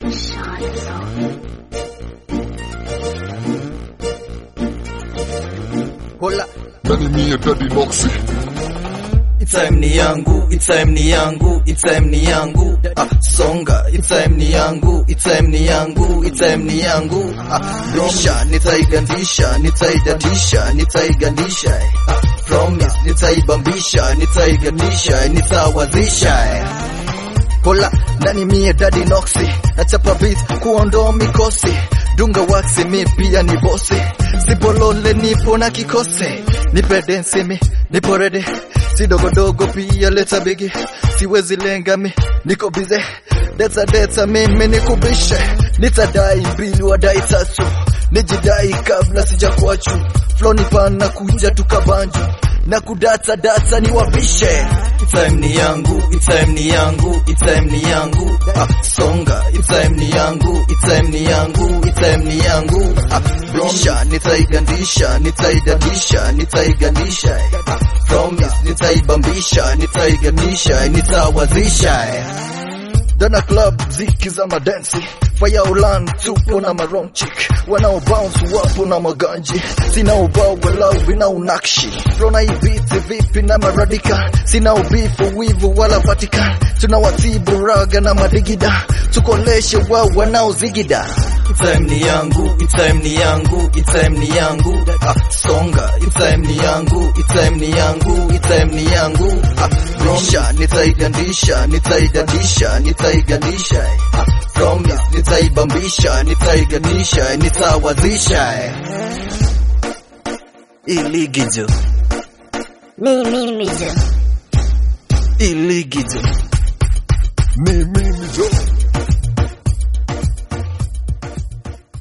Hola, Nani mie Daddy Noxy time ni yangu, time ni yangu, time ni yangu. Ah, songa, time ni yangu, time ni yangu, time ni yangu. Ah, bisha, nitaigandisha, nitaidadisha, nitaigandisha. Ah, promise, nitaibambisha, nitaigandisha, nitawazisha. Hola, nani mie Daddy Noxy, nachapa beat kuondoa mikosi dunga waxi mi pia ni bosi sibolole nipo na kikosi nipe densi mi nipo ready si dogodogo pia leta bigi siwezi lenga mi niko bize deta deta mimi nikubishe nitadai mbili wadai tatu nijidai kabla sijakuachu floni pana kuja tukabanju na kudata data ni wapishe time ni yangu time ni yangu time ni yangu ah, songa time ni yangu time ni yangu time ni yangu ah, bisha nitaigandisha nitaidadisha nitaigandisha ah, promise nitaibambisha nitaigandisha nitawazisha Dana club ziki za madensi Fire ulan tupo na maron chick Wanao bounce wapo na maganji Sina ubao walau vina unakshi Rona ibiti vipi na maradika Sina ubifu wivu wala Vatican Tunawatibu raga na madigida Tukoleshe wao wanaozigida Time ni yangu, time ni yangu, time ni yangu ah, Songa, time ni yangu, time ni yangu, time ni yangu ah, Bisha, nitaigandisha, nitaidadisha, nitaigandisha ah, Promise, nitaibambisha, nitaigandisha, nitawazisha Iligijo, Mimi mijo iligijo Ni mimi jo